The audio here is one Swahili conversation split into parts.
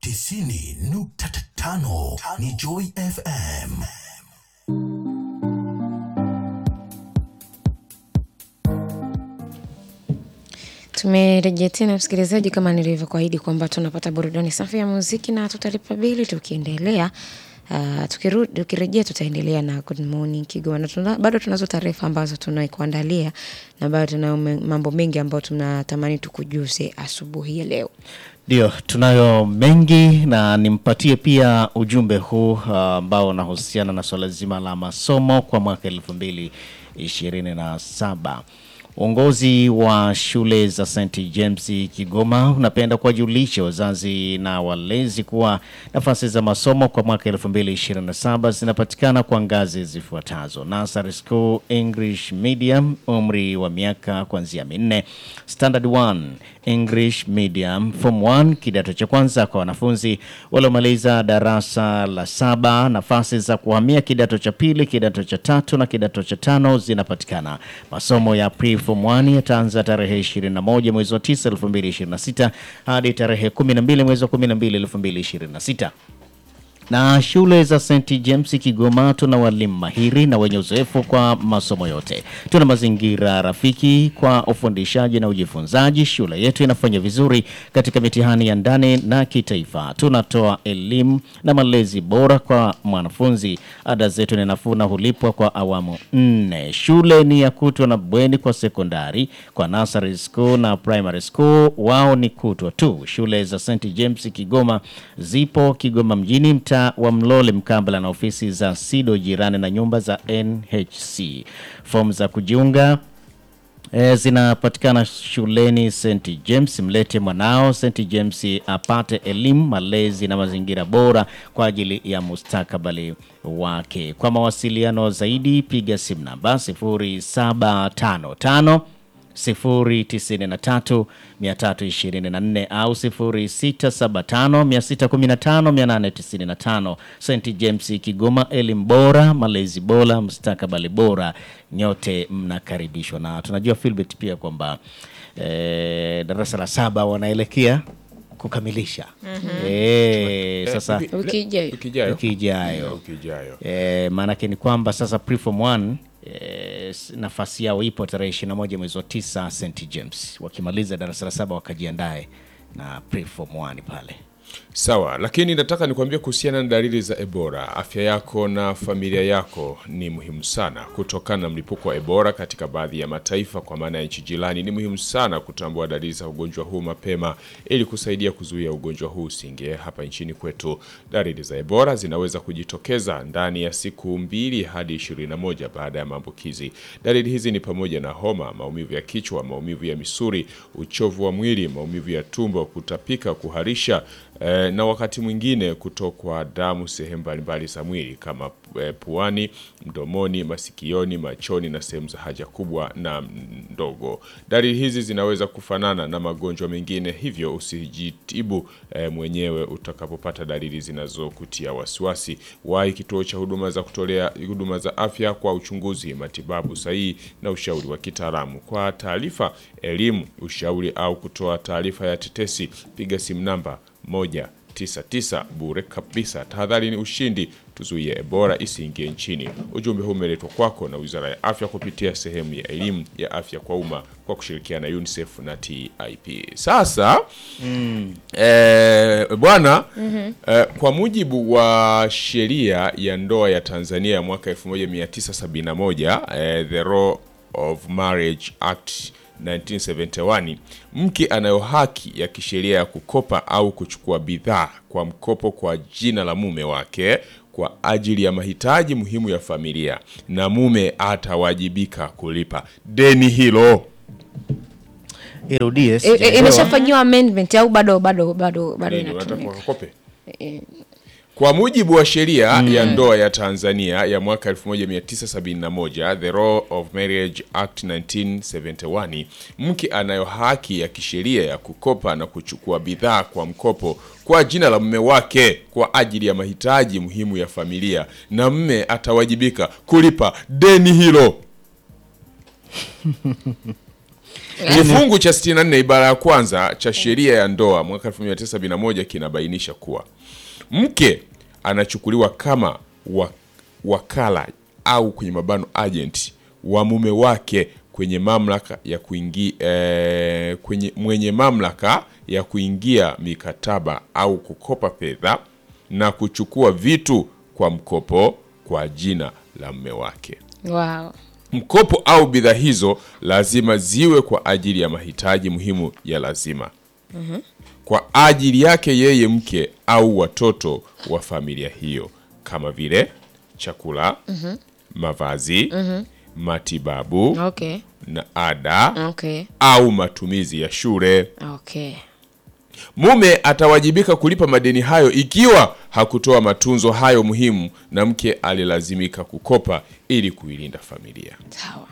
tisini nukta tano ni Joy FM. Tumerejea tena msikilizaji, kama nilivyokuahidi kwamba tunapata burudani safi ya muziki na tutalipa bili tukiendelea. Uh, tukirudi tukirejea tutaendelea na Good Morning Kigoma na tuna, bado tunazo taarifa ambazo tunaikuandalia na bado tuna mambo mengi ambayo tunatamani tukujuze asubuhi ya leo. Ndio, tunayo mengi na nimpatie pia ujumbe huu uh, ambao unahusiana na swala zima la masomo kwa mwaka elfu mbili ishirini na saba. Uongozi wa shule za St James Kigoma unapenda kuwajulisha wazazi na walezi kuwa nafasi za masomo kwa mwaka 2027 zinapatikana kwa ngazi zifuatazo: Nursery School English Medium, umri wa miaka kuanzia minne; Standard 1 English Medium, Form 1 kidato cha kwanza kwa wanafunzi waliomaliza darasa la saba. Nafasi za kuhamia kidato cha pili, kidato cha tatu na kidato cha tano zinapatikana. Masomo ya pre form 1 yataanza tarehe 21 mwezi wa 9 2026 hadi tarehe 12 mwezi wa 12 2026 na shule za St James Kigoma tuna walimu mahiri na wenye uzoefu kwa masomo yote. Tuna mazingira rafiki kwa ufundishaji na ujifunzaji. Shule yetu inafanya vizuri katika mitihani ya ndani na kitaifa. Tunatoa elimu na malezi bora kwa mwanafunzi. Ada zetu ni nafuu na hulipwa kwa awamu nne. Shule ni ya kutwa na bweni kwa sekondari. Kwa nursery school na primary school wao ni kutwa tu. Shule za St James Kigoma zipo Kigoma mjini mtaa wa Mlole mkabala na ofisi za SIDO jirani na nyumba za NHC. Fomu za kujiunga E, zinapatikana shuleni St James. Mlete mwanao St James apate elimu, malezi na mazingira bora kwa ajili ya mustakabali wake. Kwa mawasiliano zaidi piga simu namba 0755 093 324 au 0675 615 895. St James Kigoma, elimu bora, malezi bora, mustakabali bora, nyote mnakaribishwa. Na tunajua Philbert pia kwamba eh, darasa la saba wanaelekea kukamilisha eh, sasa Wiki ijayo. Wiki ijayo. wiki ijayo Wiki ijayo. Eh, maanake ni kwamba sasa preform 1 eh, nafasi yao ipo tarehe 21 mwezi wa 9 St James, wakimaliza darasa la saba wakajiandae na preform 1 pale. Sawa, lakini nataka nikwambie kuhusiana na dalili za Ebola. Afya yako na familia yako ni muhimu sana. Kutokana na mlipuko wa Ebola katika baadhi ya mataifa, kwa maana ya nchi jirani, ni muhimu sana kutambua dalili za ugonjwa huu mapema ili kusaidia kuzuia ugonjwa huu usiingie hapa nchini kwetu. Dalili za Ebola zinaweza kujitokeza ndani ya siku mbili hadi 21 baada ya maambukizi. Dalili hizi ni pamoja na homa, maumivu ya kichwa, maumivu ya misuli, uchovu wa mwili, maumivu ya tumbo, kutapika, kuharisha eh, na wakati mwingine kutokwa damu sehemu mbalimbali za mwili kama eh, puani, mdomoni, masikioni, machoni na sehemu za haja kubwa na ndogo. Dalili hizi zinaweza kufanana na magonjwa mengine, hivyo usijitibu eh, mwenyewe utakapopata dalili zinazokutia wasiwasi. Wahi kituo cha huduma za kutolea huduma za afya kwa uchunguzi, matibabu sahihi na ushauri wa kitaalamu. Kwa taarifa, elimu, ushauri au kutoa taarifa ya tetesi, piga simu namba 199 bure kabisa. Tahadhari ni ushindi, tuzuie Ebola isiingie nchini. Ujumbe huu umeletwa kwako na Wizara ya Afya kupitia sehemu ya elimu ya afya kwa umma kwa kushirikiana na UNICEF na TIP. Sasa eh, bwana eh, kwa mujibu wa sheria ya ndoa ya Tanzania ya mwaka 1971 eh, the Law of Marriage Act 1971 mke anayo haki ya kisheria ya kukopa au kuchukua bidhaa kwa mkopo kwa jina la mume wake kwa ajili ya mahitaji muhimu ya familia na mume atawajibika kulipa deni hilo. Irudie. E, e, sijaelewa. imeshafanyiwa amendment au bado bado bado bado Nini, unataka inatumika? wakakope? Kwa mujibu wa sheria ya ndoa ya Tanzania ya mwaka 1971, The Law of Marriage Act 1971, mke anayo haki ya kisheria ya kukopa na kuchukua bidhaa kwa mkopo kwa jina la mume wake kwa ajili ya mahitaji muhimu ya familia na mume atawajibika kulipa deni hilo. Kifungu cha 64 ibara ya kwanza cha sheria ya ndoa mwaka 1971 kinabainisha kuwa mke anachukuliwa kama wa, wakala au kwenye mabano agent wa mume wake kwenye mamlaka ya kuingia eh, kwenye mwenye mamlaka ya kuingia mikataba au kukopa fedha na kuchukua vitu kwa mkopo kwa jina la mume wake. Wow. Mkopo au bidhaa hizo lazima ziwe kwa ajili ya mahitaji muhimu ya lazima kwa ajili yake yeye mke au watoto wa familia hiyo, kama vile chakula, mavazi, matibabu Okay. na ada Okay. au matumizi ya shule. Okay. Mume atawajibika kulipa madeni hayo ikiwa hakutoa matunzo hayo muhimu na mke alilazimika kukopa ili kuilinda familia. Sawa.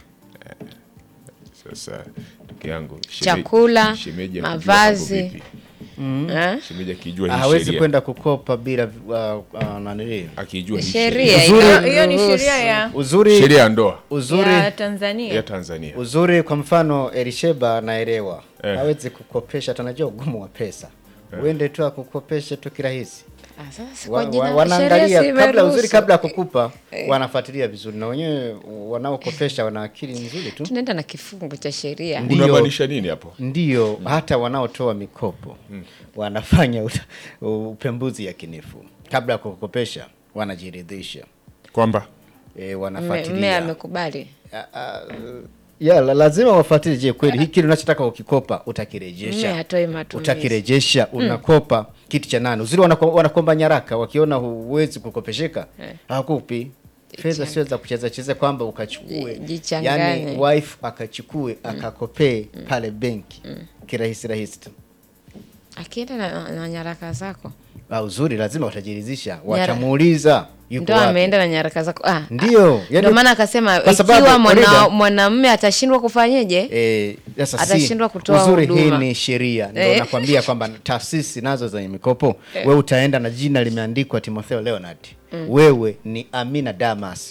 Sasa ndugu yangu shemeji- Chakula, shemeji akijua mavazi. mambo vipi? Eh? Shemeji akijua hii hawezi sheria, kwenda kukopa bila uh, uh, nanili akijua hii Sheria Uzuri- ina- hiyo ni ruhusu. sheria ya, uzuri sheria ya ndoa uzuri ya Tanzania ya Tanzania. uzuri kwa mfano Elisheba anaelewa Eh. hawezi kukopesha tunajua ugumu wa pesa uende tu akukopeshe tu kirahisi Ah, sasa wa, kwa jina wa, la wanaangalia sheria si kabla uzuri imeruhusu. kabla ya kukupa wanafuatilia vizuri na wenyewe wanaokopesha wana akili nzuri tu tunaenda na kifungu cha sheria Ndio. Unamaanisha nini hapo? ndio hata wanaotoa mikopo wanafanya uta- upembuzi yakinifu kabla ya kukopesha wanajiridhisha Kwamba e, Mme- mme wanafuatilia amekubali Ah, ah, ya la- lazima wafuatilie je kweli hiki unachotaka ukikopa mme utakirejesha hatoi matumizi utakirejesha unakopa kitu cha nani uzuri wanako- wanakomba nyaraka wakiona huwezi kukopesheka hakupi fedha sio za kucheza cheza kwamba ukachukue Ji- jichanganye. yani wife akachukue akakopee pale benki kirahisi rahisi tu akienda na, na nyaraka zako Ah, uzuri lazima watajiridhisha watamuuliza yuko ndo wapi. ameenda na nyaraka zako ah, Ndio, ah, yani- ndio maana akasema kwa sababu, ikiwa mwana- Farida- mwanamume atashindwa kufanyeje Eh, sasa si- Atashindwa kutoa uzuri hii huduma. ni sheria ndo Eh. nakwambia kwamba taasisi nazo zenye mikopo we utaenda na jina limeandikwa Timotheo Leonard wewe ni Amina Damas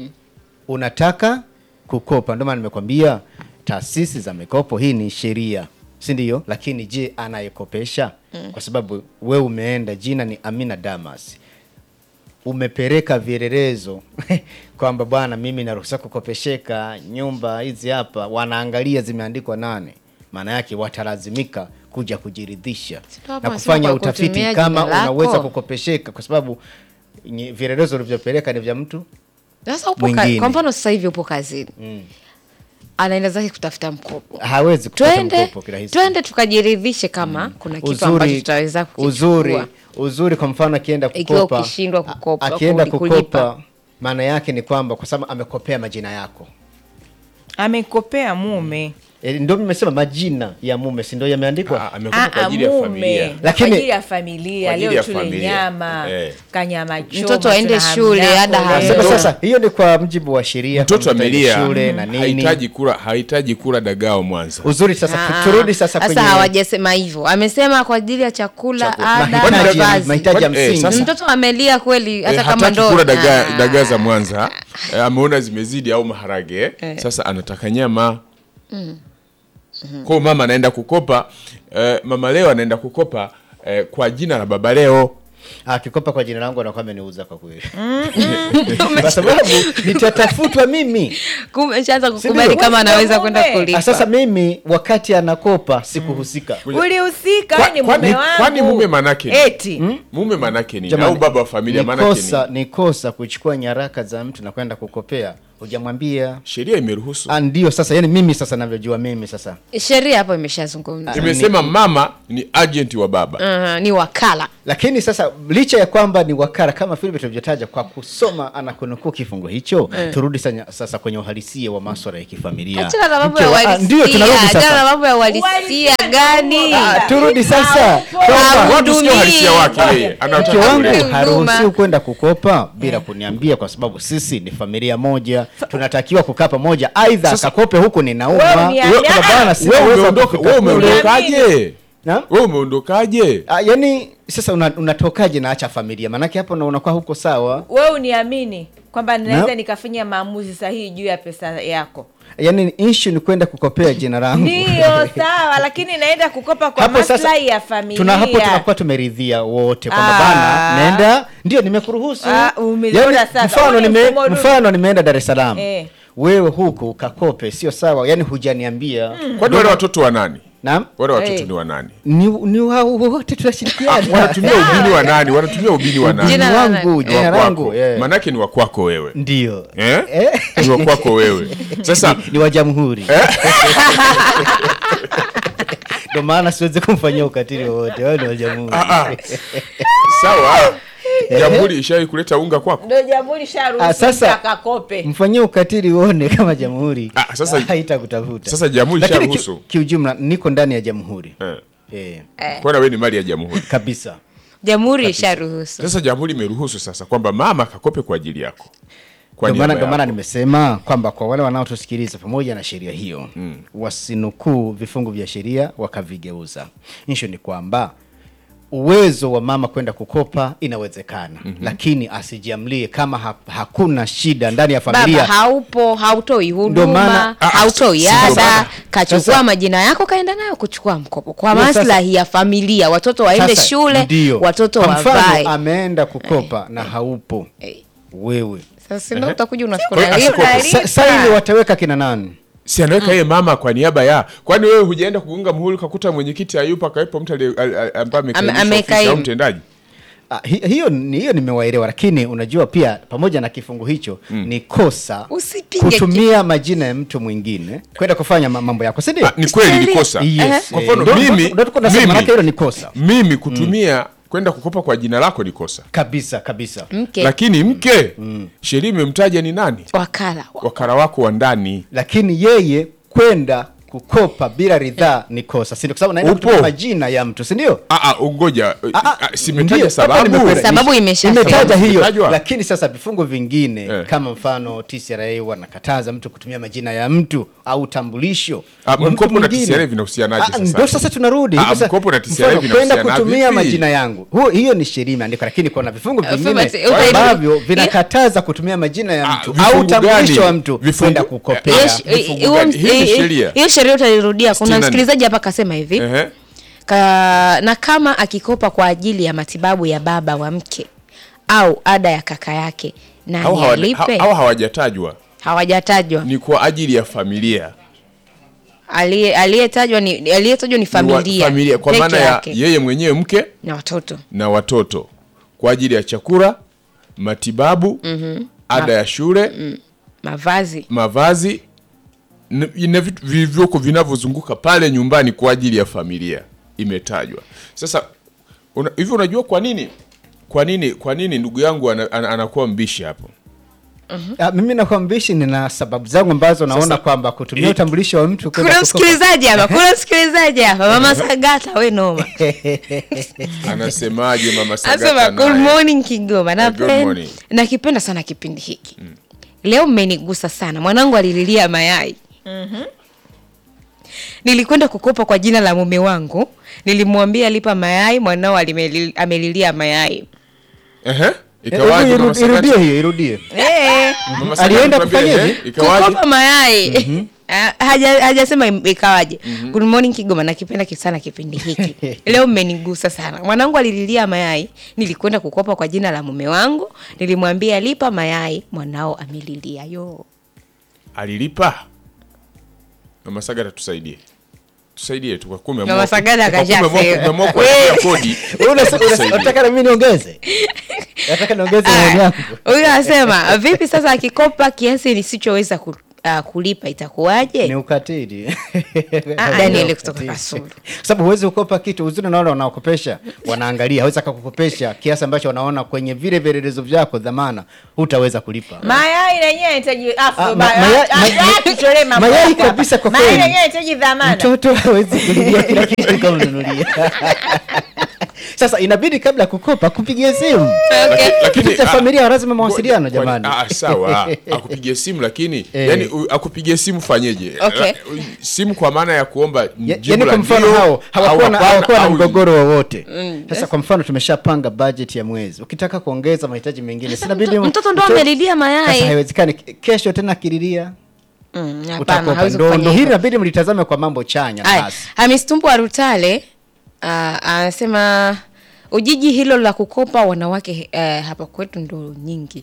unataka kukopa ndio maana nimekwambia taasisi za mikopo hii ni sheria si ndio lakini je anayekopesha kwa sababu we umeenda jina ni Amina Damas umepeleka vielelezo kwamba bwana mimi naruhusa kukopesheka nyumba hizi hapa wanaangalia zimeandikwa nane maana yake watalazimika kuja kujiridhisha Sio hapo na wanasema kufanya kwa utafiti kutumia kama jina lako. unaweza kukopesheka kwa sababu nye- vielelezo ulivyopeleka ni vya mtu sasa upo ka, Mwingine. kwa mfano sasa hivi upo kazini anaenda zake kutafuta mkopo hawezi kupata twende mkopo kirahisi twende tukajiridhishe kama kuna kitu ambacho tutaweza kukichukua uzuri uzuri kwa mfano akienda Ikiwa kukopa ukishindwa kukopa, a- akienda kuli- kulipa. kukopa maana yake ni kwamba kwa sababu amekopea majina yako amekopea mume e, ndio nimesema majina ya mume si ndio yameandikwa Ah, amekupa kwa Ah, ajili ya mume familia. Lakini- kwa ajili ya familia Kwa ajili leo ya tule familia. nyama Eh. kanyama choma Mtoto aende tuna shule, hamdako ada leo. hayo. Sasa, Mtoto- sasa hiyo ni kwa mjibu wa sheria Mtoto kwamba amelia shule na nini hahitaji kula hahitaji kula dagao Mwanza. uzuri sasa Ah, turudi sasa kwenye hawajasema hivyo amesema kwa ajili ya chakula, Chakula. ada mahitaji ya- mavazi mahitaji ya Kwani- eh, msingi sasa- mtoto amelia kweli hata Eh, kama hataki ndo kula dagaa Ah. dagaa za Mwanza eh, ameona zimezidi au maharage sasa anataka nyama kwa mama anaenda kukopa eh, mama leo anaenda kukopa eh, kwa jina la baba leo akikopa kwa jina langu anakuwa ameniuza kwa kweli kwa sababu nitatafutwa mimi Kumbe shaanza Sindio? kukubali kama Wewe anaweza mume. kwenda Ah, kulipa sasa mimi wakati anakopa sikuhusika ulihusika Kwa- ni kwani- mume wangu kwani mume manake ni? eti mume manake nini Jamani, au baba wa familia ni manake kosa nini ni kosa kuchukua nyaraka za mtu na kwenda kukopea hujamwambia sheria imeruhusu Ah, ndio sasa yani mimi sasa navyojua mimi sasa sheria hapo imeshazungumza imesema mama ni agent wa baba uh, ni wakala lakini sasa licha ya kwamba ni wakara kama vile tulivyotaja kwa kusoma anakunukuu kifungo hicho turudi sanya, sasa kwenye uhalisia wa maswala ya kifamilia achana na mambo ya Mke wa- ah, ndio uhalisia tunarudi achana na sasa mambo ya uhalisia gani Ah, turudi sasa kwamba watu sio uhalisia wake yeye mke anataka wangu Huduma. kuleta. haruhusiwi kwenda kukopa bila kuniambia kwa sababu sisi ni familia moja tunatakiwa kukaa pamoja aidha akakope huku Wewe ninauma ni- Wewe- kuna bana wewe sinaweza umeondoka kufika wewe kule. umeondokaje Na? wewe umeondokaje Ah, yani sasa una- unatokaje na acha familia maanake hapo na unakuwa huko sawa wewe uniamini kwamba ninaweza Na- nikafanya maamuzi sahihi juu ya pesa yako yaani issue ni kwenda kukopea jina langu ndiyo sawa lakini naenda kukopa kwa hapo sasa maslahi ya familia tuna hapo tunakuwa tumeridhia wote kwamba Ah. bana naenda ndio nimekuruhusu Ah, umeona sasa. mfano Huo ni nime, mfumo duni. mfano nimeenda Dar es Salaam Eh. wewe huku kakope sio sawa yani hujaniambia kwani wale watoto wa nani naam wale watoto Eh. ni wa nani ni, ni wao wote tunashirikiana wanatumia ubini wa nani wanatumia ubini wa nani Jina Ni la wangu nani? Ni jina wa langu kwako eh. manake ni wa kwako wewe ndio eh? Eh? ni wa kwako wewe sasa ni wa jamhuri ndo maana siwezi kumfanyia ukatili wowote wao ni wa jamhuri ah, ah. sawa jamhuri ishawai kuleta unga kwako ndo jamhuri Ah, sharuhusu sasa- akakope mfanyie ukatili uone kama jamhuri Ah, sasa- haitakutafuta sasa jamhuri Lakini isharuhusu. ki- kiujumla niko ndani ya jamhuri eh. eh, kwana wewe ni mali ya jamhuri kabisa jamhuri isharuhusu sasa jamhuri imeruhusu sasa kwamba mama akakope kwa ajili yako kwa Ndio maana niaba ndio maana yako. nimesema kwamba kwa wale wanaotusikiliza pamoja na sheria hiyo mm. wasinukuu vifungu vya sheria wakavigeuza. Issue ni kwamba uwezo wa mama kwenda kukopa inawezekana mm-hmm. lakini asijiamlie kama ha hakuna shida ndani ya baba familia haupo hautoi Ndio huduma maana- Ah, hautoi si ndio maana- ada kachukua Sasa- majina yako kaenda nayo kuchukua mkopo kwa Ndio sasa- maslahi ya familia watoto waende Sasa, shule ndio. watoto Kwa mfano, wavae ameenda kukopa na haupo Eh. wewe sasa ndo utakuja Kwa hiyo unafika asikope. Sa- saini wataweka kina nani si anaweka yeye mama kwa niaba ya kwani wewe hujaenda kuunga muhuri ukakuta mwenyekiti hayupo akawepo mtu aliye- al- al- ambaye Ame- amekaimisha amekaimu. ofisi au mtendaji Ah, hi- hiyo ni- hiyo nimewaelewa lakini unajua pia pamoja na kifungu hicho ni kosa Usipinge kutumia majina ya mtu mwingine kwenda kufanya ma- mambo yako si ndio Ah, ni kweli ni kosa Yes, Kwa eh, mfano, ndo- mimi- ndo- ndo tuko nasema, mimi- manake hilo ni kosa mimi kutumia kwenda kukopa kwa jina lako ni kosa kabisa kabisa mke lakini mke sheria imemtaja ni nani wakala wakara wako wa ndani lakini yeye kwenda kukopa bila ridhaa ni kosa si ndio? kwa sababu naenda Upo. kutumia majina ya mtu si ndio Ah, ah, ngoja Ah, ah, Ah, simetaja ndio, hapa sababu nimekuelewa. Sababu imesha- imetaja sababu hiyo imetajwa. lakini sasa vifungu vingine Eh. kama mfano TCRA wanakataza mtu kutumia majina ya mtu au utambulisho Ah, wa mtu mkopo na mwingine. TCRA vinahusianaje Ah, sasa? ndio sasa tunarudi Ah, Sasa, mkopo na TCRA mfano, kwenda vinahusiana kutumia vipi? majina yangu huo hiyo ni sheria imeandikwa lakini kuna vifungu Uh, vingine Fulbert, utairi- ambavyo vinakataza kutumia majina ya Ah, mtu vifungu au utambulisho gani? wa mtu Vifungu- kwenda Eh, kukopea Hiyo Yes. sh- vifungu huo- gani? Hii ni hii- sheria. hiyo sheria utairudia kuna Sitini na- msikilizaji hapa akasema hivi Ehe. ka, na kama akikopa kwa ajili ya matibabu ya baba wa mke au ada ya kaka yake Hao nani hawa- alipe hao hawajatajwa hawajatajwa ni kwa ajili ya familia Aliye- aliyetajwa ni aliyetajwa ni Ni wa- familia, familia kwa peke maana ya yake yeye mwenyewe mke na watoto na watoto kwa ajili ya chakula matibabu ada ya shule mavazi mavazi n- na vitu vilivyoko vinavyozunguka pale nyumbani kwa ajili ya familia imetajwa sasa una, hivi unajua kwa nini kwa nini kwa nini ndugu yangu ana, ana, anakuwa mbishi hapo Ah, mimi nakwambishi nina sababu zangu ambazo naona Sasa, kwamba kutumia hii- utambulisho wa mtu kwenda kuna kukopa- msikilizaji hapa kuna msikilizaji hapa mama sagata we noma anasemaje mama Asema Sagata good naye? morning Kigoma. Eh, good Napen- morning. Nakipenda sana kipindi hiki. Leo mmenigusa sana. Mwanangu alililia mayai. Nilikwenda kukopa kwa jina la mume wangu. Nilimwambia lipa mayai, mwanao alimeli- amelilia mayai. Ehe, Eh, ikawaje hebu mama iru- irudie Sagata? hiyo irudie Eh, Mama Sagata Alienda tuambie, kufanya ehe, hivi? ikawaje kukopa mayai. Ah, haja- hajasema im- ikawaje. Good morning Kigoma, nakipenda ki- sana kipindi hiki. Leo mmenigusa sana. Mwanangu alililia mayai, nilikwenda kukopa kwa jina la mume wangu. Nilimwambia lipa mayai, mwanao amelilia yo. alilipa mama Sagata tusaidie tusaidie tu kwa kume Mama Sagata akashasema. umeamua kuachia kodi Wewe unasa- unasa- Tusaidie. unataka na mimi niongeze nataka niongeze maoni yangu Huyu anasema vipi sasa akikopa kiasi nisichoweza ku, uh, kulipa itakuwaje? ni ukatili Ah, Ni Daniel ukatili. kutoka Kasulu. Kwa sababu huwezi kukopa kitu uzuri na wale wanaokopesha wanaangalia hawezi akakukopesha kiasi ambacho wanaona kwenye vile vielelezo vyako dhamana hutaweza kulipa mayai lenyewe yanahitaji afu Ah, ma- ba- mayai- ah, ma- ah, tutolee mambo mayai yako hapa. kabisa kwa mayai kweli. lenyewe yanahitaji dhamana mtoto hawezi kulilia kila kitu kama ununulia sasa inabidi kabla ya kukopa kupigia simu Laki- lakini Kitu cha ah, familia lazima mawasiliano kwani- jamani ah, sawa akupigie simu lakini Eh. yani u- akupigie simu fanyeje Okay. La- simu kwa maana ya kuomba Ya- jibu yaani la kwa mfano ndio, hao hawakuwa na, au hapana, hawakuwa na au- mgogoro wowote sasa kwa mfano tumeshapanga bajeti ya mwezi ukitaka kuongeza mahitaji mengine Sasa sinabidi mto- mu- mtoto ndo mto- amelilia mayai. sasa haiwezekani kesho tena akililia Mm, hapana, utakopa hawezi ndo kufanya ndo hili hivyo. inabidi mlitazame kwa mambo chanya Haya, basi Hamis Tumbo wa Rutale ah, anasema ujiji hilo la kukopa wanawake eh, hapa kwetu ndo nyingi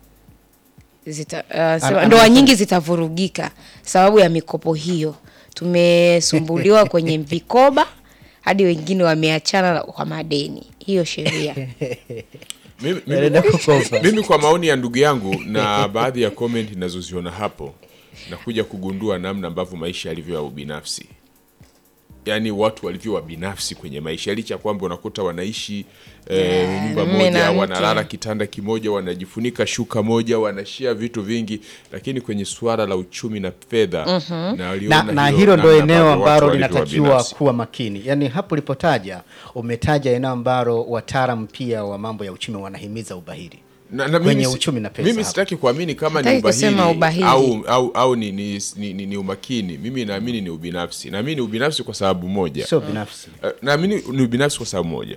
zita, ah, sema, Ana- ndoa anasema- nyingi zitavurugika sababu ya mikopo hiyo. Tumesumbuliwa kwenye vikoba hadi wengine wameachana kwa madeni. Hiyo sheria Mimi- mimi- Naenda kukopa. mimi kwa maoni ya ndugu yangu na baadhi ya comment ninazoziona hapo nakuja kugundua namna ambavyo maisha yalivyo ya ubinafsi yaani watu walivyo wabinafsi kwenye maisha licha ya kwamba unakuta wanaishi eh, nyumba mume na moja mke. wanalala kitanda kimoja wanajifunika shuka moja wanashia vitu vingi lakini kwenye suala la uchumi na fedha na, waliona na, na hilo ndo namna eneo ambavyo watu ambalo walivyo linatakiwa wabinafsi. kuwa makini yaani hapo ulipotaja umetaja eneo ambalo wataalam pia wa mambo ya uchumi wanahimiza ubahiri na, na kwenye mimi si- uchumi na pesa Mimi hapo. sitaki kuamini kama ni Hataki ubahili, kusema ubahili. au, au, au ni, ni, ni, ni, ni umakini. Mimi naamini ni ubinafsi. Naamini ni ubinafsi kwa sababu moja. sio binafsi Eh, naamini ni ubinafsi kwa sababu moja.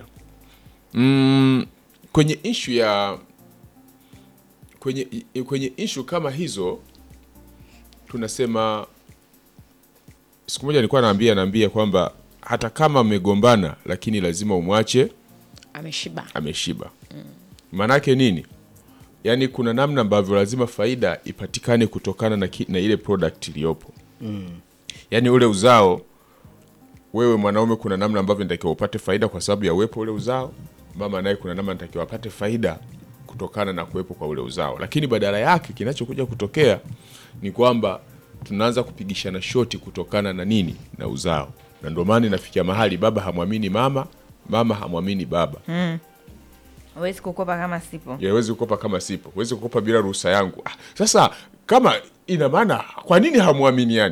Mm, kwenye ishu ya kwenye i- kwenye ishu kama hizo tunasema, siku moja nilikuwa naambia naambia kwamba hata kama mmegombana, lakini lazima umwache ameshiba. ameshiba. Maanake nini? Yaani kuna namna ambavyo lazima faida ipatikane kutokana na, ki, na ile product iliyopo mm. Yaani ule uzao, wewe mwanaume, kuna namna ambavyo natakiwa upate faida kwa sababu ya uwepo ule uzao. Mama naye kuna namna natakiwa apate faida kutokana na kuwepo kwa ule uzao, lakini badala yake kinachokuja kutokea ni kwamba tunaanza kupigishana shoti kutokana na nini? Na uzao, na ndio maana inafikia mahali baba hamwamini mama, mama hamwamini baba Huwezi kukopa kama sipo. Ya, huwezi kukopa kama sipo, huwezi kukopa bila ruhusa yangu. Ah, sasa kama ina maana, kwa nini hamwaminiani?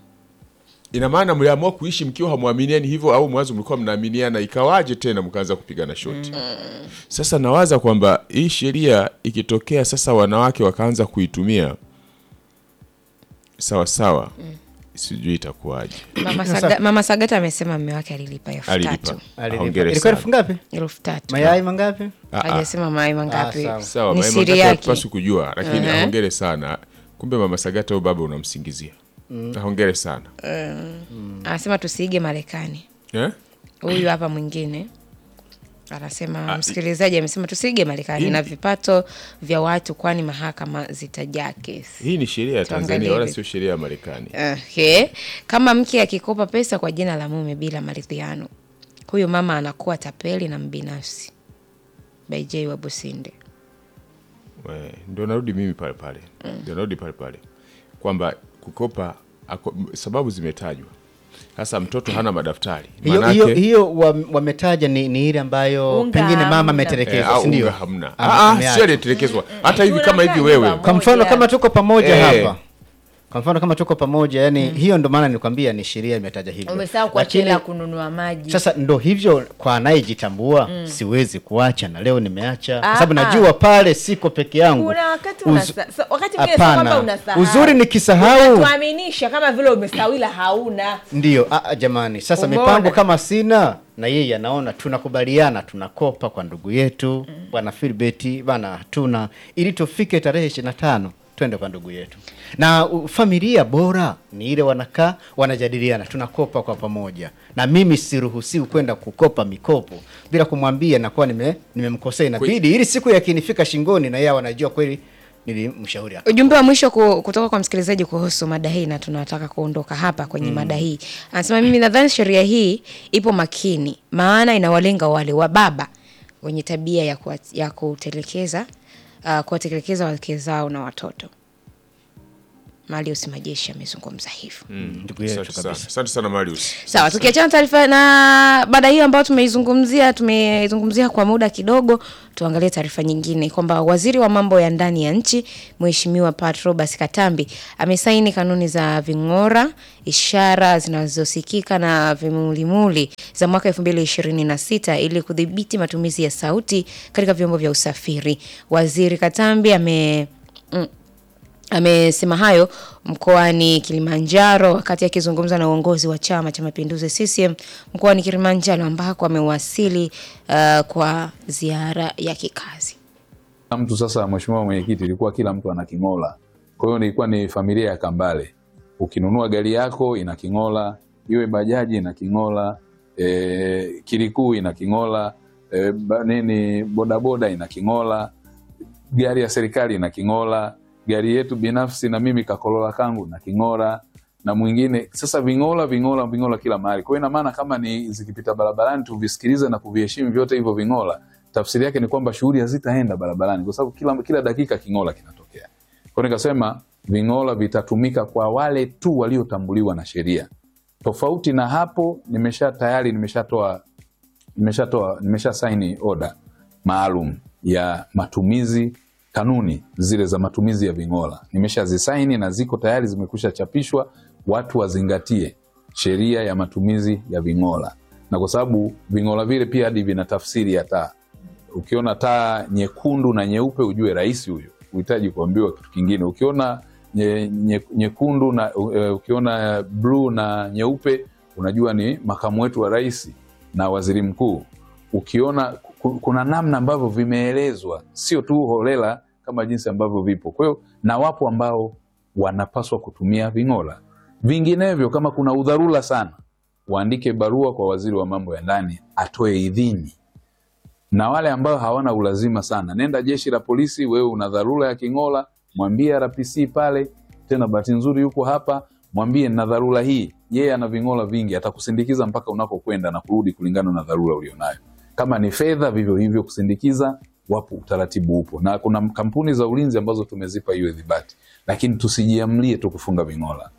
Ina maana mliamua kuishi mkiwa hamwaminiani hivyo, au mwanzo mlikuwa mnaaminiana, ikawaje tena mkaanza kupigana shoti? Sasa nawaza kwamba hii sheria ikitokea sasa wanawake wakaanza kuitumia sawa sawa, sijui itakuwaje. Mama, Saga, Mama Sagata amesema mume wake alilipa elfu Alilipa, tatu. Alilipa. hongere ilikuwa sana. elfu ngapi Elfu tatu. mayai mangapi Ah, ah. Hajasema mayai mangapi. sawa. Sawa, Ni Maima siri Ngata yake. hatupaswi kujua, lakini ahongere sana. Kumbe mama Sagata huyo baba unamsingizia. Ahongere sana Anasema tusiige Marekani. eh? Huyu hapa mwingine anasema Ah, msikilizaji amesema tusiige Marekani hii- na vipato vya watu, kwani mahakama zitajaa kesi. Hii ni sheria ya Tuangalie Tanzania wala hivi. sio sheria ya Marekani. Okay. Kama mke akikopa pesa kwa jina la mume bila maridhiano, huyo mama anakuwa tapeli na mbinafsi. By J wa Businde. We, Ndio narudi mimi pale pale, ndio narudi pale pale kwamba kukopa ako, m- sababu zimetajwa. Sasa mtoto hana madaftari hiyo Manake- hiyo hiyo wa- wametaja ni, ni ile ambayo Unga pengine mama hamna. eh, ametelekezwa au si ndio? unga hamna. Ame- Ah, ah, ameacha. sio aliyetelekezwa. Hata hivi kama hivi Tunakaa wewe nyumba kwa mfano moja. kama tuko pamoja Eh. hapa kwa mfano kama tuko pamoja yani hiyo ndo maana nilikwambia ni sheria imetaja hivyo Umesahau kwa Lakini- chela kununua maji. sasa ndo hivyo kwa anayejitambua siwezi kuacha na leo nimeacha kwa Ah, sababu ah. najua pale siko peke yangu kuna wakati Uzu- unasa, so, wakati mwingine sio kwamba Hapana. unasahau. Uzuri nikisahau- Unatuaminisha kama vile umesahau ila hauna. ndio ah, ah, jamani sasa Umeona? mipango kama sina na yeye anaona tunakubaliana tunakopa kwa ndugu yetu bwana Filbert bana hatuna ili tufike tarehe ishirini na tano twende kwa ndugu yetu na u, familia bora ni ile wanakaa wanajadiliana tunakopa kwa pamoja na mimi siruhusiwi kwenda kukopa mikopo bila kumwambia nakuwa nime nimemkosea inabidi ili siku yakinifika shingoni na yeye wanajua kweli nilimshauri aka- Ujumbe wa mwisho ku, kutoka kwa msikilizaji kuhusu mada hii, na tunataka kuondoka hapa kwenye mada hii. Anasema mimi nadhani sheria hii ipo makini, maana inawalenga wale wa baba wenye tabia ya, kuwa, ya kutelekeza uh, kuwatelekeza wake zao na watoto. Marius Majeshi amezungumza hivyo. ndugu yetu Asante sana. kabisa. Asante sana Marius. Sawa, tukiachana taarifa na baada hiyo ambayo tumeizungumzia tumeizungumzia kwa muda kidogo, tuangalie taarifa nyingine kwamba waziri wa mambo ya ndani ya nchi Mheshimiwa Pat Robert Katambi amesaini kanuni za ving'ora, ishara zinazosikika na vimulimuli za mwaka 2026 ili kudhibiti matumizi ya sauti katika vyombo vya usafiri. Waziri Katambi ame mm, Amesema hayo mkoani Kilimanjaro wakati akizungumza na uongozi wa Chama cha Mapinduzi CCM mkoani Kilimanjaro ambako amewasili uh, kwa ziara ya kikazi. Kila mtu sasa, mheshimiwa mwenyekiti, ilikuwa kila mtu ana king'ola. Kwa hiyo ilikuwa ni familia ya Kambale. Ukinunua gari yako ina king'ola, iwe bajaji ina king'ola, e, kirikuu ina king'ola, e, ba, nini bodaboda ina king'ola, gari ya serikali ina king'ola, gari yetu binafsi na mimi kakolola kangu na king'ola na mwingine sasa, ving'ola ving'ola ving'ola kila mahali. Kwa hiyo ina maana kama ni zikipita barabarani tuvisikilize na kuviheshimu vyote hivyo ving'ola, tafsiri yake ni kwamba shughuli hazitaenda barabarani, kwa sababu kila, kila dakika king'ola kinatokea. Kwa hiyo nikasema ving'ola vitatumika kwa wale tu waliotambuliwa na sheria. Tofauti na hapo, nimesha tayari nimeshatoa nimeshatoa nimesha saini oda maalum ya matumizi kanuni zile za matumizi ya ving'ola nimeshazisaini na ziko tayari zimekwisha chapishwa watu wazingatie sheria ya matumizi ya ving'ola na kwa sababu ving'ola vile pia hadi vina tafsiri ya taa ukiona taa nyekundu na nyeupe ujue rais huyu uhitaji kuambiwa kitu kingine ukiona nye, nye, nyekundu na uh, ukiona bluu na nyeupe unajua ni makamu wetu wa rais na waziri mkuu ukiona ku- kuna namna ambavyo vimeelezwa sio tu holela kama jinsi ambavyo vipo kwa hiyo na wapo ambao wanapaswa kutumia ving'ola vinginevyo kama kuna udharura sana waandike barua kwa waziri wa mambo ya ndani atoe idhini na wale ambao hawana ulazima sana nenda jeshi la polisi wewe una dharura ya king'ola mwambie rpc pale tena bahati nzuri yuko hapa mwambie na dharura hii yeye ana ving'ola vingi atakusindikiza mpaka unapokwenda na kurudi kulingana na dharura ulionayo kama ni fedha vivyo hivyo kusindikiza wapo utaratibu upo na kuna kampuni za ulinzi ambazo tumezipa hiyo dhibati lakini tusijiamlie tu kufunga ving'ola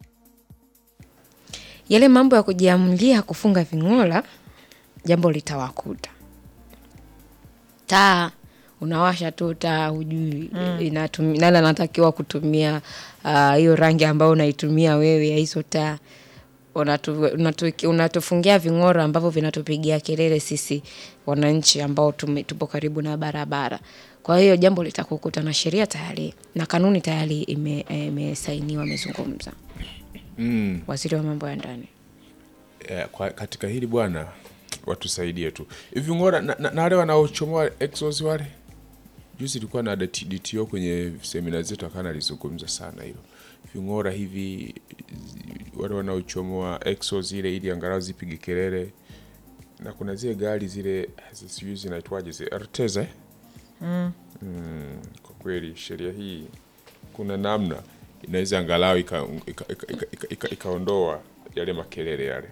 Yale mambo ya kujiamulia kufunga ving'ola, jambo litawakuta. Taa unawasha tu taa, hujui inatumi- nani anatakiwa kutumia ah, hiyo rangi ambayo unaitumia wewe ya hizo taa. Unatu, unatu, unatufungia ving'ora ambavyo vinatupigia kelele sisi wananchi ambao tume, tupo karibu na barabara. Kwa hiyo jambo litakukuta na sheria tayari na kanuni tayari ime- imesainiwa, imezungumza waziri wa mambo ya ndani. Eh, kwa, katika hili bwana watusaidie tu hivi ngora na, na, na wale wanaochomoa exos wale juzi ilikuwa na DT DTO kwenye semina zetu akana alizungumza sana hilo ving'ora hivi wale wanaochomoa exos ile ili angalau zipige kelele na kuna zile gari zile sijui zinaitwaje zile Arteza eh? mm, kwa kweli sheria hii kuna namna inaweza angalau ikaondoa ika, ika, ika, ika, ika, ikaondoa yale makelele yale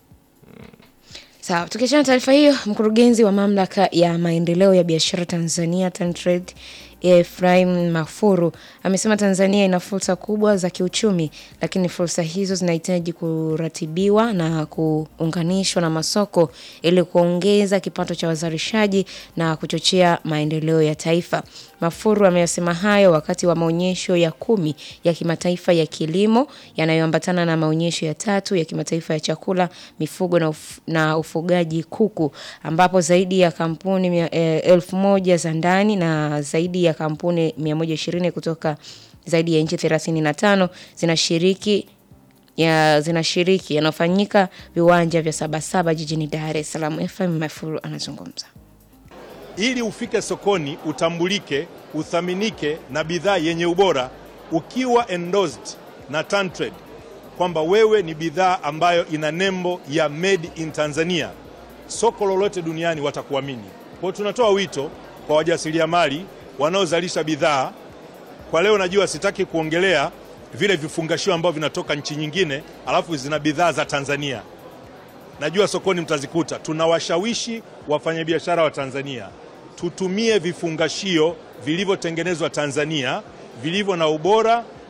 Sawa, tukiachana na taarifa hiyo, mkurugenzi wa mamlaka ya maendeleo ya biashara Tanzania TanTrade Ephraim Mafuru amesema Tanzania ina fursa kubwa za kiuchumi, lakini fursa hizo zinahitaji kuratibiwa na kuunganishwa na masoko ili kuongeza kipato cha wazalishaji na kuchochea maendeleo ya taifa. Mafuru ameyasema hayo wakati wa maonyesho ya kumi ya kimataifa ya kilimo yanayoambatana na maonyesho ya tatu ya kimataifa ya chakula, mifugo na, uf na ufugaji kuku, ambapo zaidi ya kampuni mia, eh, elfu moja za ndani na zaidi ya kampuni 120 kutoka zaidi ya nchi 35 zinashiriki ya zinashiriki yanayofanyika viwanja vya Sabasaba jijini Dar es Salaam. FM Mafuru anazungumza. ili ufike sokoni utambulike, uthaminike na bidhaa yenye ubora, ukiwa endorsed na TanTrade kwamba wewe ni bidhaa ambayo ina nembo ya made in Tanzania, soko lolote duniani watakuamini. Kwa hiyo tunatoa wito kwa wajasiriamali wanaozalisha bidhaa. Kwa leo najua sitaki kuongelea vile vifungashio ambavyo vinatoka nchi nyingine, alafu zina bidhaa za Tanzania najua sokoni mtazikuta. Tunawashawishi wafanyabiashara wa Tanzania tutumie vifungashio vilivyotengenezwa Tanzania, vilivyo na ubora,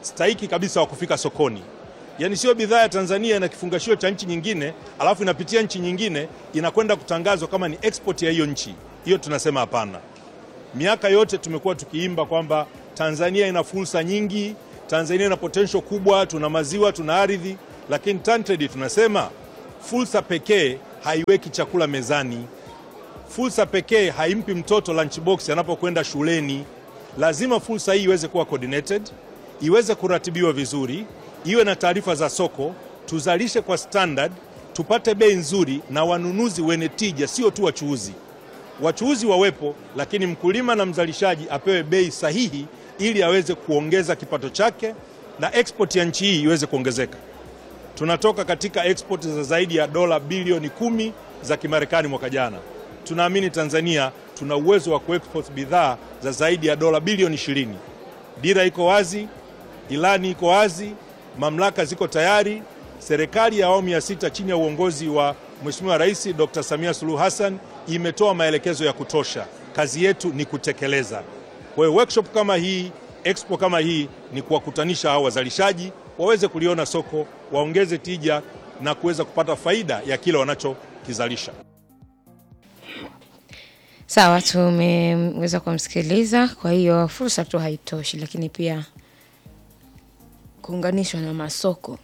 stahiki kabisa wa kufika sokoni. Yaani sio bidhaa ya Tanzania na kifungashio cha nchi nyingine, alafu inapitia nchi nyingine inakwenda kutangazwa kama ni export ya hiyo nchi. Hiyo tunasema hapana. Miaka yote tumekuwa tukiimba kwamba Tanzania ina fursa nyingi, Tanzania ina potential kubwa, tuna maziwa, tuna ardhi, lakini TanTrade tunasema fursa pekee haiweki chakula mezani. Fursa pekee haimpi mtoto lunchbox anapokwenda shuleni. Lazima fursa hii iweze kuwa coordinated, iweze kuratibiwa vizuri, iwe na taarifa za soko, tuzalishe kwa standard, tupate bei nzuri na wanunuzi wenye tija, sio tu wachuuzi. Wachuuzi wawepo, lakini mkulima na mzalishaji apewe bei sahihi ili aweze kuongeza kipato chake na export ya nchi hii iweze kuongezeka. Tunatoka katika export za zaidi ya dola bilioni kumi za Kimarekani mwaka jana. Tunaamini Tanzania tuna uwezo wa kuexport bidhaa za zaidi ya dola bilioni ishirini. Dira iko wazi, ilani iko wazi, mamlaka ziko tayari. Serikali ya awamu ya sita chini ya uongozi wa Mheshimiwa Rais Dr. Samia Suluhu Hassan imetoa maelekezo ya kutosha. Kazi yetu ni kutekeleza. Kwa hiyo workshop kama hii, expo kama hii ni kuwakutanisha hao wazalishaji waweze kuliona soko, waongeze tija na kuweza kupata faida ya kile wanachokizalisha. Sawa, tumeweza kumsikiliza. Kwa hiyo fursa tu haitoshi, lakini pia kuunganishwa na masoko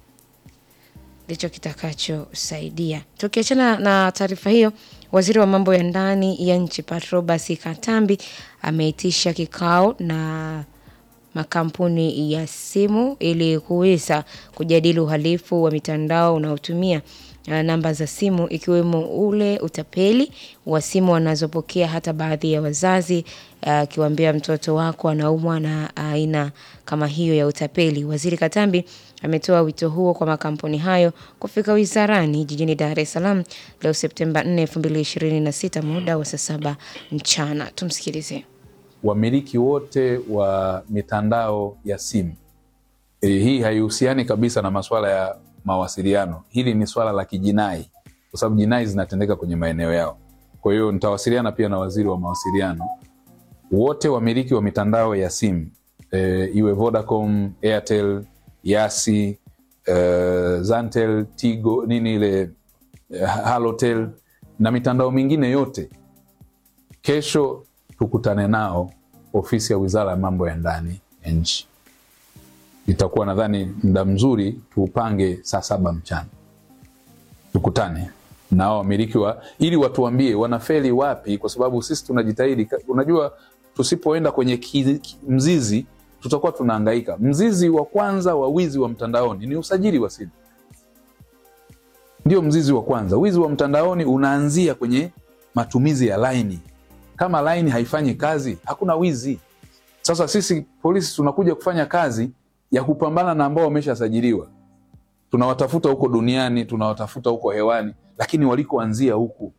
ndicho kitakachosaidia. Tukiachana na taarifa hiyo, waziri wa mambo ya ndani ya nchi Patrobas Katambi ameitisha kikao na makampuni ya simu ili kuweza kujadili uhalifu wa mitandao unaotumia uh, namba za simu ikiwemo ule utapeli wa simu wanazopokea hata baadhi ya wazazi akiwaambia mtoto wako anaumwa na aina kama hiyo ya utapeli. Waziri Katambi ametoa wito huo kwa makampuni hayo kufika wizarani jijini Dar es Salaam leo Septemba 4, 2026 muda wa saa saba mchana. Tumsikilize. wamiliki wote wa mitandao ya simu e, hii haihusiani kabisa na masuala ya mawasiliano. Hili ni swala la kijinai, kwa sababu jinai zinatendeka kwenye maeneo yao. Kwa hiyo nitawasiliana pia na waziri wa mawasiliano. Wote wamiliki wa mitandao ya simu e, iwe Vodacom, Airtel, Yasi, e, Zantel, Tigo, nini ile e, Halotel na mitandao mingine yote kesho tukutane nao ofisi ya wizara ya mambo ya ndani ya nchi. Itakuwa nadhani muda mzuri tuupange saa saba mchana, tukutane nao wamiliki wa ili watuambie wanafeli wapi, kwa sababu sisi tunajitahidi. Unajua, tusipoenda kwenye ki, ki, mzizi tutakuwa tunahangaika. Mzizi wa kwanza wa wizi wa mtandaoni ni usajili wa simu, ndio mzizi wa kwanza. Wizi wa mtandaoni unaanzia kwenye matumizi ya laini kama laini haifanyi kazi hakuna wizi. Sasa sisi polisi tunakuja kufanya kazi ya kupambana na ambao wameshasajiliwa, tunawatafuta huko duniani, tunawatafuta huko hewani, lakini walikoanzia huku.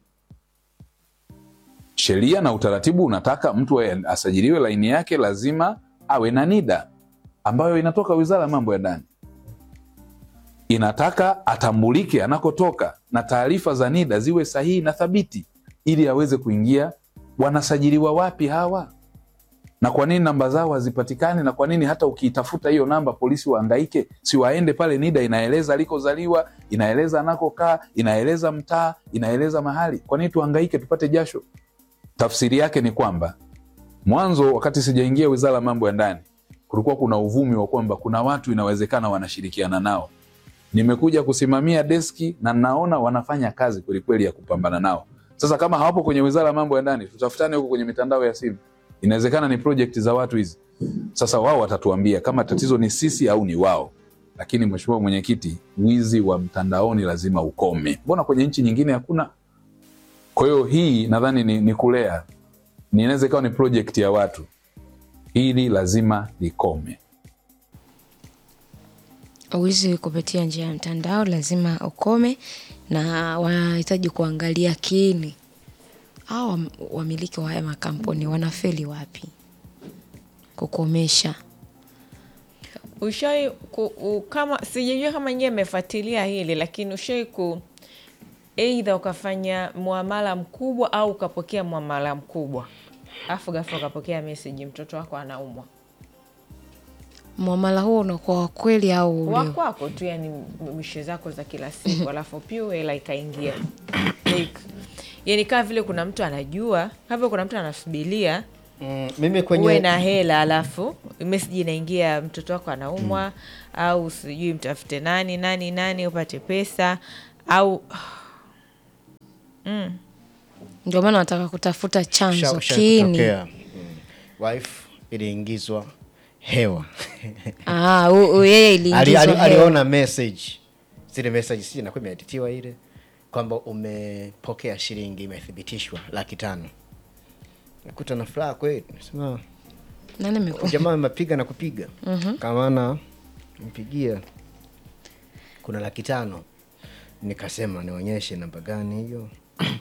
Sheria na utaratibu unataka mtu asajiliwe laini yake lazima awe na NIDA ambayo inatoka wizara ya mambo ya ndani, inataka atambulike anakotoka na taarifa za NIDA ziwe sahihi na thabiti ili aweze kuingia wanasajiliwa wapi hawa na kwa nini namba zao hazipatikani na kwa nini hata ukiitafuta hiyo namba polisi waangaike si waende pale nida inaeleza alikozaliwa inaeleza anakokaa inaeleza mtaa inaeleza mahali kwa nini tuangaike tupate jasho tafsiri yake ni kwamba mwanzo wakati sijaingia wizara ya mambo ya ndani kulikuwa kuna uvumi wa kwamba kuna watu inawezekana wanashirikiana nao nimekuja kusimamia deski na naona wanafanya kazi kwelikweli ya kupambana nao sasa kama hawapo kwenye wizara ya mambo ya ndani, tutafutane huko kwenye mitandao ya simu. Inawezekana ni project za watu hizi. Sasa wao watatuambia kama tatizo ni sisi au ni wao. Lakini mheshimiwa mwenyekiti, wizi wa mtandaoni lazima ukome. Mbona kwenye nchi nyingine hakuna? Kwa hiyo hii nadhani ni, ni kulea, inaweza ikawa ni project ya watu. Hili lazima likome. Wizi kupitia njia ya mtandao lazima ukome, na wanahitaji kuangalia kiini au wamiliki wa haya makampuni wanafeli wapi kukomesha. Ushai ku, u, kama sijajua kama nyewe mmefuatilia hili lakini ushai ku eidha ukafanya muamala mkubwa au ukapokea muamala mkubwa afu ghafla ukapokea meseji mtoto wako anaumwa Mwamala huo unakuwa wa kweli au ule- wakwako tu yani mishe zako za kila siku alafu pia hela ikaingia like, yani kama vile kuna mtu anajua kama vile kuna mtu anasubilia Mm, mimi uwe kwenye na hela alafu meseji inaingia mtoto wako anaumwa au sijui mtafute nani nani nani upate pesa au ndio maana nataka kutafuta chanzo Usha- usha kiini. kutokea. Mm. wife iliingizwa hewa Ah, u- u- yeye Ali- iliingizwa ali- hewa. aliona message zile message si inakuwa imeeditiwa ile kwamba umepokea shilingi imethibitishwa laki tano nakuta na furaha kweli nasema Nani ameku- jamaa amepiga na kupiga kamana mpigia kuna laki tano nikasema nionyeshe namba gani hiyo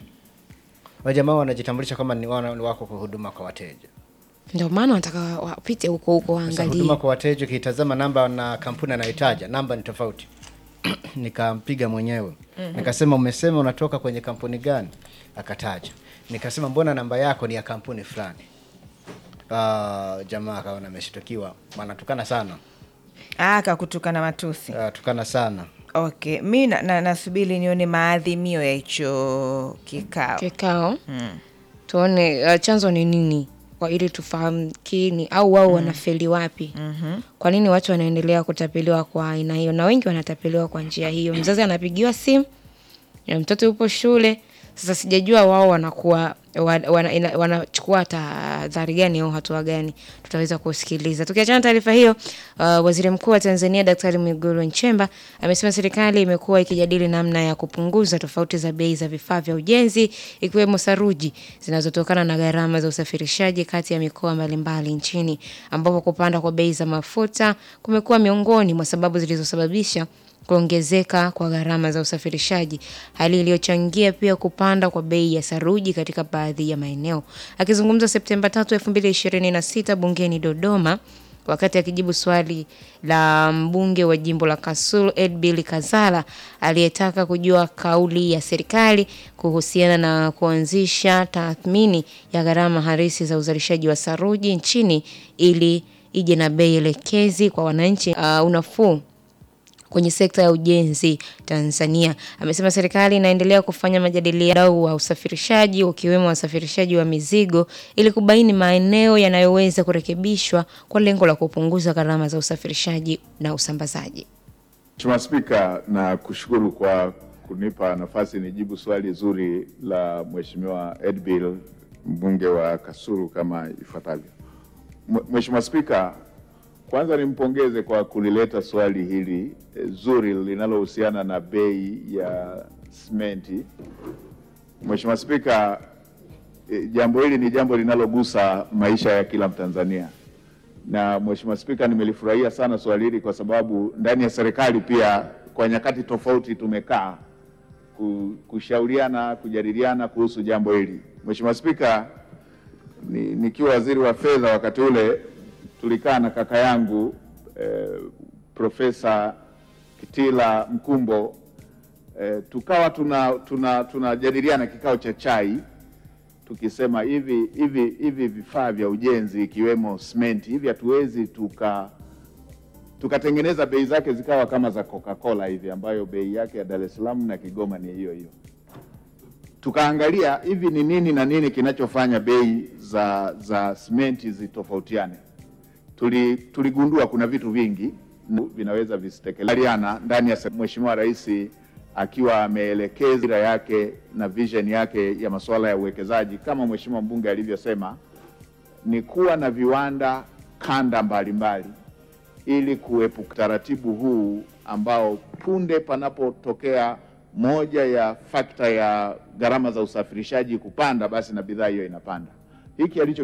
wa jamaa wanajitambulisha kama ni wana- ni wako kwa huduma kwa wateja ndio maana nataka wapite huko huko Sasa waangalie huduma kwa wateja ukitazama namba na kampuni anayotaja namba ni tofauti nikampiga mwenyewe nikasema umesema unatoka kwenye kampuni gani akataja nikasema mbona namba yako ni ya kampuni fulani Ah, jamaa akaona ameshtukiwa anatukana sana akakutukana matusi Ah, tukana sana okay mi na- na- nasubiri nione maadhimio ya hicho kikao kikao tuone uh, chanzo ni nini kwa ili tufahamu kiini au wao wanafeli wapi kwa nini watu wanaendelea kutapeliwa kwa aina hiyo na wengi wanatapeliwa kwa njia hiyo mzazi anapigiwa simu ya mtoto yupo shule sasa sijajua wao wanakuwa wa- wana- ina- wanachukua tahadhari gani au hatua gani tutaweza kusikiliza tukiachana na taarifa hiyo uh, waziri mkuu wa tanzania daktari mwigulu nchemba amesema serikali imekuwa ikijadili namna ya kupunguza tofauti za bei za vifaa vya ujenzi ikiwemo saruji zinazotokana na gharama za usafirishaji kati ya mikoa mbalimbali nchini ambapo kupanda kwa bei za mafuta kumekuwa miongoni mwa sababu zilizosababisha kuongezeka kwa gharama za usafirishaji, hali iliyochangia pia kupanda kwa bei ya saruji katika baadhi ya maeneo. Akizungumza Septemba 3, 2026 bungeni Dodoma, wakati akijibu swali la mbunge wa jimbo la Kasulu Edbil Kazala aliyetaka kujua kauli ya serikali kuhusiana na kuanzisha tathmini ya gharama halisi za uzalishaji wa saruji nchini ili ije na bei elekezi kwa wananchi uh, unafuu kwenye sekta ya ujenzi Tanzania. Amesema serikali inaendelea kufanya majadiliano wa usafirishaji ukiwemo wasafirishaji wa mizigo ili kubaini maeneo yanayoweza kurekebishwa kwa lengo la kupunguza gharama za usafirishaji na usambazaji. Mheshimiwa Spika, na kushukuru kwa kunipa nafasi nijibu swali zuri la Mheshimiwa Edbil mbunge wa Kasulu kama ifuatavyo. Mh- Mheshimiwa Spika, kwanza nimpongeze kwa kulileta swali hili eh, zuri linalohusiana na bei ya simenti. Mheshimiwa Spika, eh, jambo hili ni jambo linalogusa maisha ya kila Mtanzania na Mheshimiwa Spika, nimelifurahia sana swali hili kwa sababu ndani ya serikali pia kwa nyakati tofauti tumekaa ku- kushauriana, kujadiliana kuhusu jambo hili. Mheshimiwa Spika, ni, nikiwa waziri wa fedha wakati ule tulikaa na kaka yangu eh, Profesa Kitila Mkumbo eh, tukawa tuna tuna tunajadiliana kikao cha chai tukisema hivi hivi hivi vifaa vya ujenzi ikiwemo simenti hivi hatuwezi tuka tukatengeneza bei zake zikawa kama za Coca-Cola hivi ambayo bei yake ya Dar es Salaam na Kigoma ni hiyo hiyo. Tukaangalia hivi ni nini na nini kinachofanya bei za za simenti zitofautiane. Tuli, tuligundua kuna vitu vingi vinaweza visitekelezana ndani ya se- Mheshimiwa Rais akiwa ameelekeza dira yake na vision yake ya masuala ya uwekezaji kama Mheshimiwa mbunge alivyosema, ni kuwa na viwanda kanda mbalimbali ili kuepuka taratibu huu ambao punde panapotokea moja ya fakta ya gharama za usafirishaji kupanda, basi na bidhaa hiyo inapanda. Hiki alicho